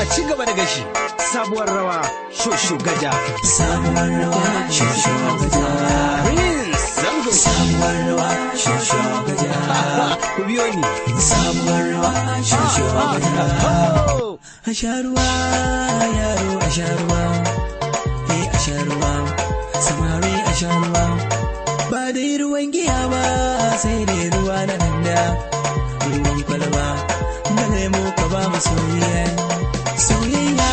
ci gaba da gashi sabuwar rawa shosho gaja sabuwar rawa shosho gaja prince zango sabuwar rawa shosho gaja ku biyo ni sabuwar rawa shosho gaja Oh! a sha ruwa yaro a sha ruwa eh a sha ruwa samari a sha ruwa ba dai ruwan giya ba sai dai ruwa na danda ruwan kwalba da lemo ka ba mu soyayya soyayya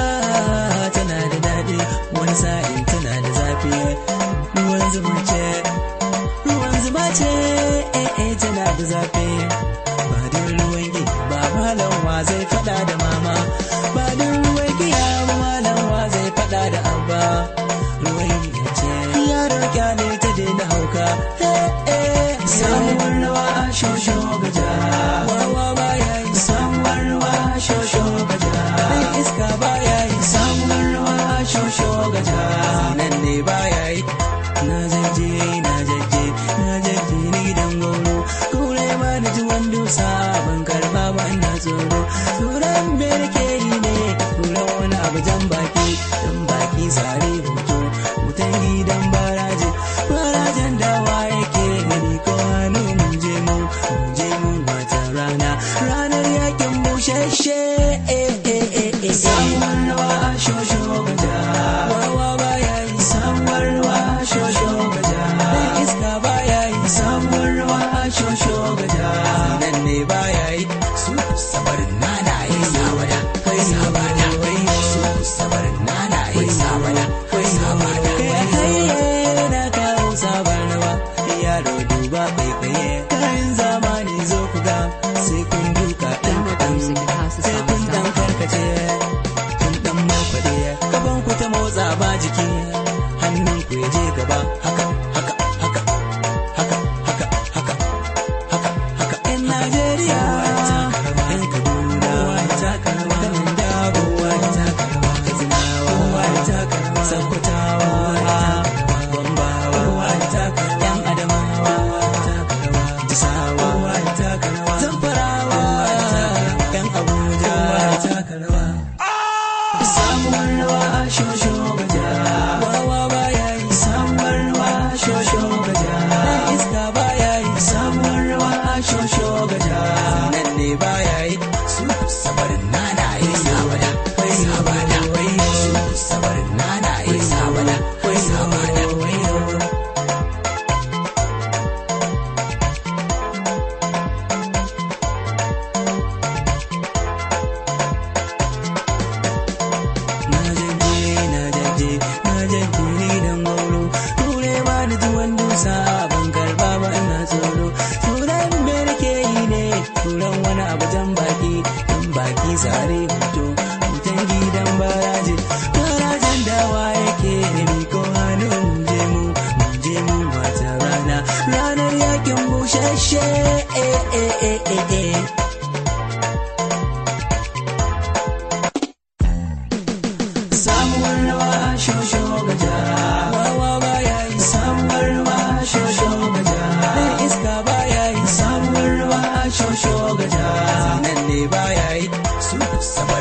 tana da daɗi wani sa'in tana da zafi ruwan zuma ce ruwan zuma ce eh eh tana da zafi ba dai ruwan giya ba malam wa zai faɗa da mama ba dai ruwan giya ba malam wa zai faɗa da abba ruwan giya ce yaro kyale ta daina hauka eh eh samuwar rawa shosho gaja wawa ba ya yi samuwar rawa shosho gaja ɗan iska ba ya yi samuwar rawa shosho gaja nan ne ba ya yi na jaje na jaje na jaje ni gidan goro kure ma da tuwon dusa ban karba ba ina tsoro turan berke yi ne turan wani abu jan baki jan baki sare hoto wutan gidan baraje barajen dawa yake gani ko hannu mun je mu mun je mu wata rana ranar yakin bushashe eh eh eh eh samuwar rawa shosho gaja wawa baya yi samuwar rawa shosho gaja dan iska baya yi samuwar rawa shosho gaja nan ne baya yi su sabarin nana yi sabada kai sabada wai su sabarin nana yi sabada kai sabada kai haye na kawo sabar rawa yaro duba kai kaye kayan zamani zo ku ga sai kun duka ɗan ɗan sai kun dan karkace kun dan markwade gaban ku ta motsa ba jiki hannun ku ya je gaba haka haka haka haka haka haka haka haka yan Najeriya yan Kaduna kanin dabo Katsinawa Sakkwatawa Gombawa yan Adamawa Jisawa Zamfarawa yan Abuja samuwar rawa shosho gaja wawa baya yi samuwar rawa shosho gaja dan iska baya yi samuwar rawa shosho gaja nan ne baya yi su sabarin nana yi sabada wai sabada wai su sabarin nana yi sabada wai sabada wai na jaje na jaje na jaje ni dan gauro ture ba da tuwon dusa ban karba ba ina tsoro turan me nake yi ne turan wani abu jan baki jan baki sare hoto mutan gidan baraje barajen dawa yake mi ko hannu mun je mu mun je mu wata rana ranar yakin bushashe eh eh eh eh eh samuwar rawa shosho gaja wawa baya yi samuwar rawa shosho gaja dan iska baya yi samuwar rawa shosho gaja nan ne baya yi su saba